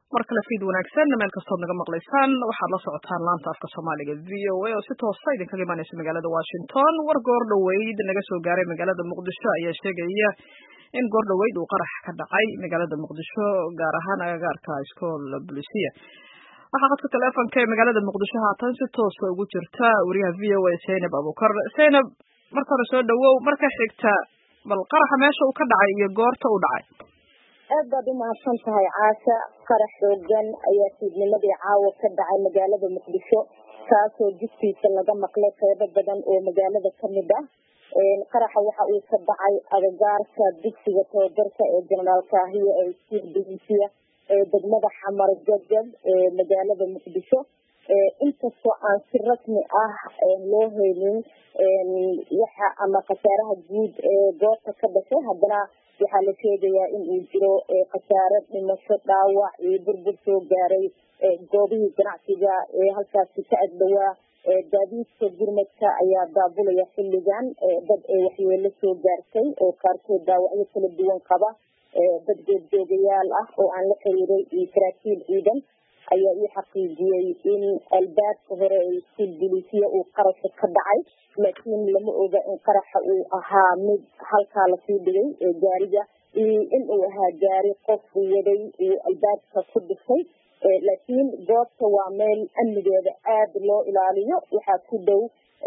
mar kale fiid wanaagsan meel kastood naga maqlaysaan waxaad la socotaan laanta afka soomaaliga v o a oo si toosa idinkaga imaaneysa magaalada washington war goor dhoweyd naga soo gaaray magaalada muqdisho ayaa sheegaya in goor dhoweyd uu qarax ka dhacay magaalada muqdisho gaar ahaan agagaarka iskool bolisia waxaa khadka teleefonka ee magaalada muqdisho haatan si toosa ugu jirta wariyaha v o a zaynab abukar zaynab marka hore soo dhawow marka xigta bal qaraxa meesha uu ka dhacay iyo goorta uu dhacay aad baad umahadsan tahay caasha qarax xoogan ayaa fiidnimadii caawa ka dhacay magaalada muqdisho kaasoo jidkiisa laga maqlay qeybo badan oo magaalada kamid ah qaraxa waxa uu ka dhacay agagaarka dugsiga tababarka ee jenaraal kaahiya ee iskuul bolisia ee degmada xamar jajab ee magaalada muqdisho inkastoo aan si rasmi ah loo haynin waxa ama khasaaraha guud ee goobta ka dhashay haddana waxaa la sheegayaa in uu jiro khasaare dhimasho dhaawac iyo burbur soo gaaray goobihii ganacsiga ee halkaasi ka agdhowaa gaadiidka gurmadka ayaa daabulaya xilligan dad waxyeelo soo gaartay oo qaarkood dhaawacyo kala duwan qaba dad goobjoogayaal ah oo aan la xiriiray iyo saraakiil ciidan ayaa ii xaqiijiyey in albaabka hore ee iskuul bolisiya uu qarasha ka dhacay laakiin lama oga in qaraxa uu ahaa mid halkaa lasii dhigay gaariga iyo in uu ahaa gaari qof waday uu albaabka ku dhifay laakiin goobta waa meel amnigeeda aada loo ilaaliyo waxaa ku dhow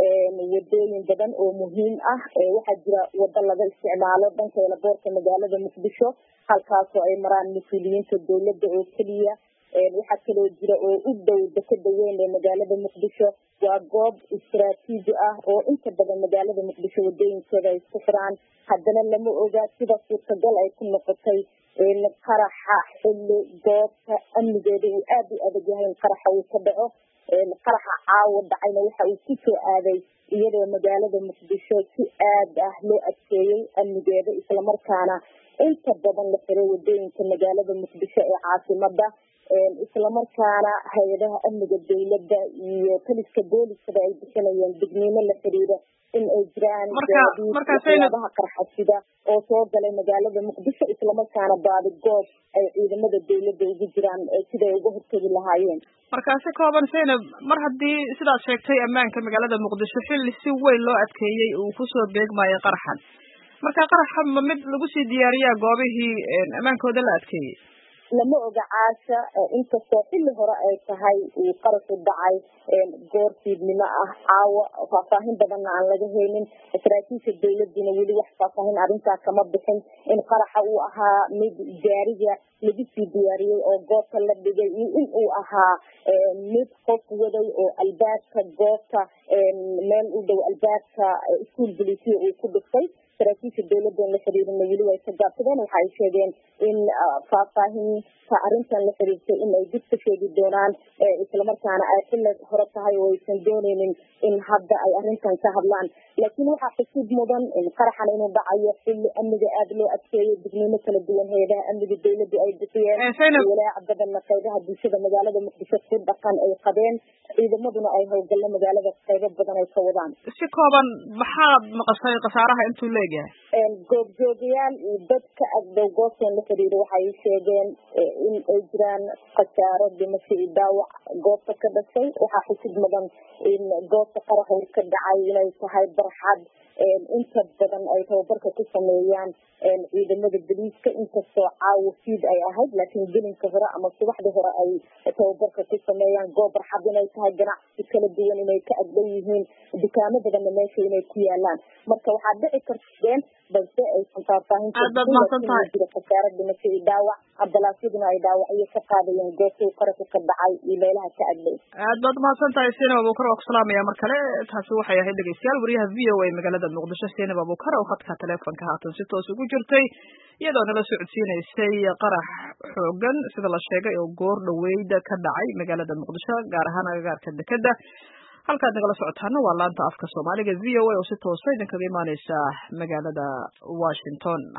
wadooyin badan oo muhiim ah waxaa jira wado laga isticmaalo dhanka elaboorka magaalada muqdisho halkaasoo ay maraan mas-uuliyiinta dowladda oo keliya waxaa kaloo jira oo u dhow dekeda weyn ee magaalada muqdisho waa goob istaraatiiji ah oo inta badan magaalada muqdisho wadooyinkeeda ay isku xiraan haddana lama oga sida suurtagal ay ku noqotay in qaraxa xilli goobta amnigeeda uu aada u adag yahay in qaraxa uu ka dhaco qaraxa caawa dhacayna waxa uu kusoo aaday iyadoo magaalada muqdisho si aad ah loo adkeeyey amnigeeda islamarkaana inta badan la xiray wadooyinka magaalada muqdisho ee caasimada islamarkaana hay-adaha amniga dowladda iyo taliska booliskaba ay bixinayeen digniino la xiriira in ay jiraan waxyaabaha qarxasida oo soo galay magaalada muqdisho islamarkaana baadi goob ay ciidamada dowladda ugu jiraan siday uga hortegi lahaayeen markaasi kooban zaynab mar haddii sidaad sheegtay ammaanka magaalada muqdisho xilli si weyn loo adkeeyey uu kusoo beegmayo qaraxan marka qaraxa ma mid lagu sii diyaariyaa goobihii ammaankooda la adkeeyey lama oga caasha inkastoo xilli hore ay tahay uu qarashu dhacay goor fiidnimo ah caawo faahfaahin badanna aan laga haynin saraakiisha dowladuna weli wax faahfaahin arrintaa kama bixin in qaraxa uu ahaa mid gaariga lagu sii diyaariyey oo goobta la dhigay iyo in uu ahaa mid qof waday oo albaabka goobta meel u dhow albaabka iskuol bolisiya uu ku dhiftay saraakiisha dowladda la xiriirina weli way ka gaabsadeen waxa ay sheegeen in faahfaahinta arrintan la xiriirtay in ay dib ka sheegi doonaan islamarkaana ay xilli hore tahay oo aysan dooneynin in hadda ay arrintan ka hadlaan laakiin waxaa xusuud mudan in qaraxan inuu dhacayo xilli amniga aada loo adkeeyo digniimo kala duwan hay-adaha amniga dowladdu ay bixiyeen walaaca badanna qaybaha bulshada magaalada muqdisho ku dhaqan ay qabeen ciidamaduna ay howlgallo magaalada qaybo badan ay ka wadaan si kooban maxaad maqashay khasaaraha intuu leegyahay goobjoogayaal iyo dadka agdow goobtan la xiriira waxay sheegeen in ay jiraan khasaaro dhimasho iyo dhaawac goobta ka dhashay waxaa xusid mudan in goobta qaraxa uu ka dhacay inay tahay barxad inta badan ay tababarka ku sameeyaan ciidamada boliiska inkastoo caawo fiid ay ahayd laakiin gelinka hore ama subaxdii hore ay tababarka ku sameeyaan goob barxad inay tahay ganacsi kala duwan inay ka agdhow yihiin dukaamo badanna meesha inay ku yaalaan marka waxaad dhici karteen balse aysan faahfaahinjiro khasaaro dhimasho iyo dhaawac ambalaasyaduna ay dhaawacyo ka qaadayeen goobtuu qarashu ka dhacay iyo meelaha ka agdhow aad baad umahadsan tahay zaynab abukar waa ku salaamaya mar kale taasi waxay ahayd dhegeystayaal wariyaha v o a magaalada muqdisho zaynab abukar oo khadka teleefonka haatan si toos ugu jirtay iyadoo nala socodsiinaysay qarax xoogan sida la sheegay oo goor dhaweyda ka dhacay magaalada muqdisho gaar ahaan agagaarka dekeda halkaad nagala socotaana waa laanta afka soomaaliga v o a oo si toosa idinkaga imaaneysa magaalada washington